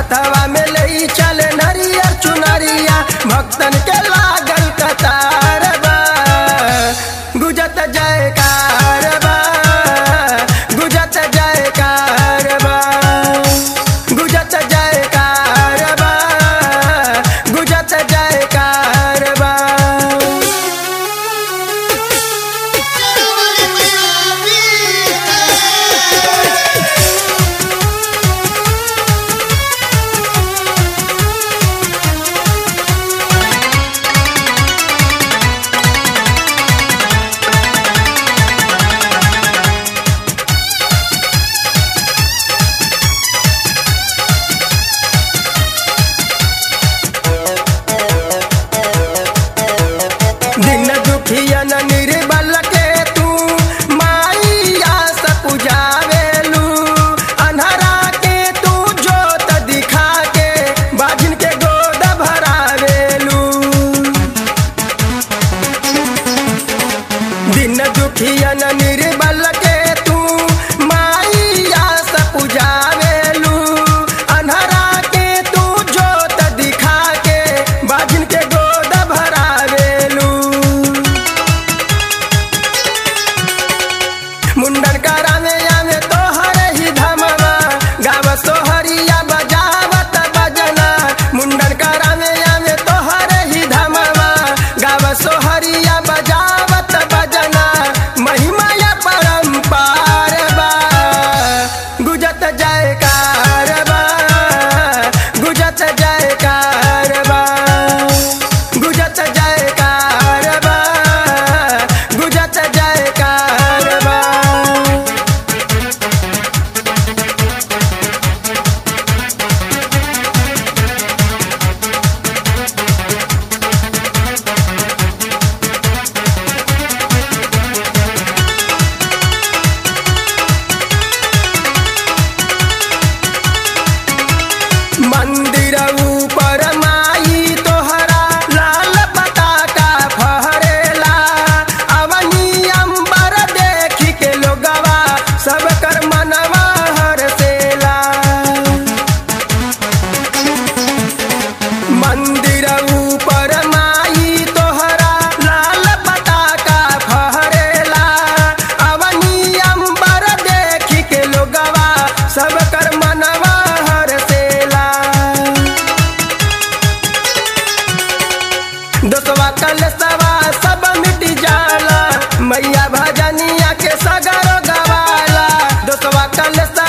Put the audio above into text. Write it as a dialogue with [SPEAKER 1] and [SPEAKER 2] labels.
[SPEAKER 1] हथवा में ले चले नरियर चुनरिया भक्तन के लागल कतार बा गुजत जयकार बा गुजत जयकार बा गुजत जयकार बा गुजत जयकार बा दिन दुखियन निर्बल के तू माइया से पुजावेलू अन्हरा के तू जोत दिखा के बाजिन के गोद भरावेलू दिन दुखियन निर्बल के तू माइया से पुजावेलू अन्हरा के तू जोत दिखा के बाजिन के गोद भरावेलू मुंडन करावे आवे तोहर ही धमवा गाव सोहरिया बजावत बजना मुंडन करावे आवे तोहर ही धमवा गाव सोहरिया बजावत बजना महिमा या परंपार बा गुजत जयकार बा गुजत जयकार बा गुजत जयकार बा गुजत जयकार बा मंदिर ऊपर माई तोहरा लाल पताका फहरेला अवनी अंबर देखी के लोगवा सब कर मनवा हरसेला मंदिर ऊपर माई तोहरा लाल पताका फहरेला अवनी अंबर देखी के लोगवा सब कर मनवा हरसेला दोसवा कलसवा सब मिट जाला मैया भजनिया के सगरो गवाला दोसवा कलसवा